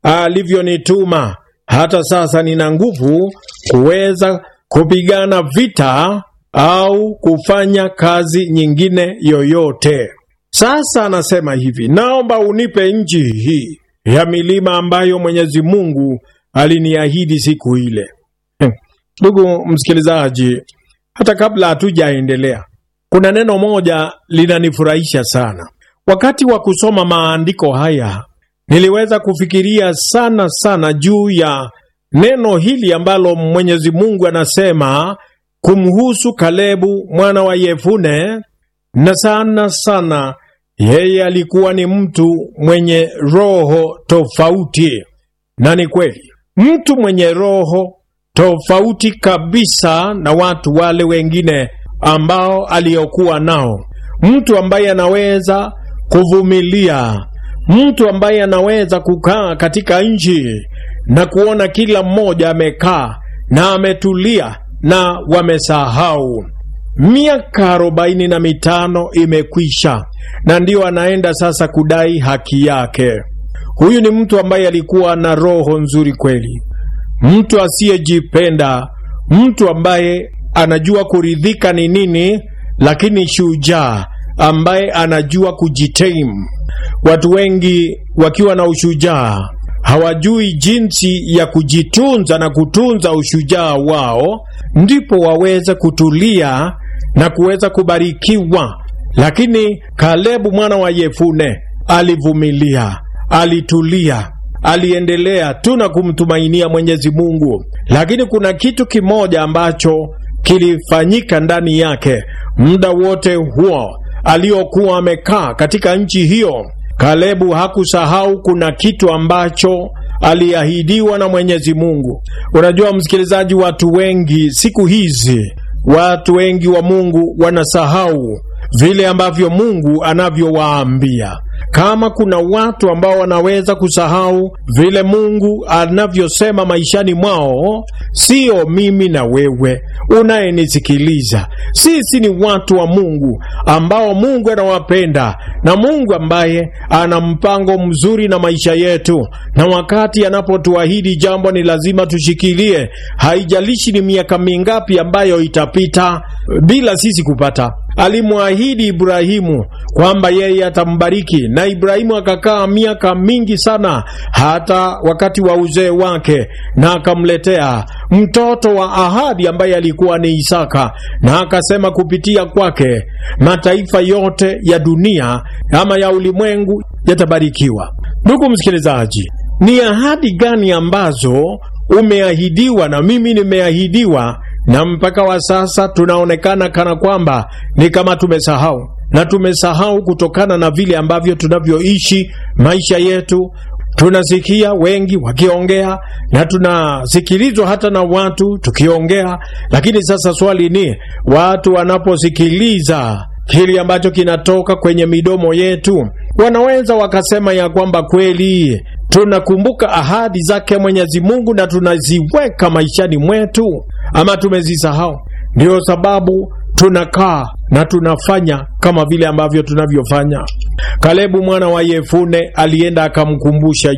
alivyonituma. Hata sasa nina nguvu kuweza kupigana vita au kufanya kazi nyingine yoyote. Sasa anasema hivi, naomba unipe nchi hii ya milima ambayo Mwenyezi Mungu aliniahidi siku ile. Ndugu msikilizaji, hata kabla hatujaendelea, kuna neno moja linanifurahisha sana. Wakati wa kusoma maandiko haya, niliweza kufikiria sana sana juu ya neno hili ambalo Mwenyezi Mungu anasema kumhusu Kalebu mwana wa Yefune, na sana sana yeye alikuwa ni mtu mwenye roho tofauti. Na ni kweli, mtu mwenye roho tofauti kabisa na watu wale wengine ambao aliokuwa nao, mtu ambaye anaweza kuvumilia, mtu ambaye anaweza kukaa katika nchi na kuona kila mmoja amekaa na ametulia na wamesahau. Miaka arobaini na mitano imekwisha, na ndiyo anaenda sasa kudai haki yake. Huyu ni mtu ambaye alikuwa na roho nzuri kweli, mtu asiyejipenda, mtu ambaye anajua kuridhika ni nini, lakini shujaa ambaye anajua kujitaimu. Watu wengi wakiwa na ushujaa hawajui jinsi ya kujitunza na kutunza ushujaa wao, ndipo waweze kutulia na kuweza kubarikiwa. Lakini Kalebu mwana wa Yefune alivumilia, alitulia, aliendelea tu na kumtumainia Mwenyezi Mungu. Lakini kuna kitu kimoja ambacho kilifanyika ndani yake muda wote huo aliokuwa amekaa katika nchi hiyo. Kalebu hakusahau kuna kitu ambacho aliahidiwa na Mwenyezi Mungu. Unajua msikilizaji, watu wengi siku hizi, watu wengi wa Mungu wanasahau vile ambavyo Mungu anavyowaambia. Kama kuna watu ambao wanaweza kusahau vile Mungu anavyosema maishani mwao, sio mimi na wewe unayenisikiliza. Sisi ni watu wa Mungu ambao Mungu anawapenda na Mungu ambaye ana mpango mzuri na maisha yetu, na wakati anapotuahidi jambo ni lazima tushikilie. Haijalishi ni miaka mingapi ambayo itapita bila sisi kupata. Alimwahidi Ibrahimu kwamba yeye atambariki, na Ibrahimu akakaa miaka mingi sana, hata wakati wa uzee wake, na akamletea mtoto wa ahadi ambaye alikuwa ni Isaka, na akasema kupitia kwake mataifa yote ya dunia ama ya ulimwengu yatabarikiwa. Ndugu msikilizaji, ni ahadi gani ambazo umeahidiwa na mimi nimeahidiwa na mpaka wa sasa tunaonekana kana kwamba ni kama tumesahau, na tumesahau kutokana na vile ambavyo tunavyoishi maisha yetu. Tunasikia wengi wakiongea na tunasikilizwa hata na watu tukiongea, lakini sasa swali ni watu wanaposikiliza kile ambacho kinatoka kwenye midomo yetu, wanaweza wakasema ya kwamba kweli tunakumbuka ahadi zake Mwenyezi Mungu na tunaziweka maishani mwetu, ama tumezisahau? Ndiyo sababu tunakaa na tunafanya kama vile ambavyo tunavyofanya. Kalebu mwana wa Yefune alienda akamkumbusha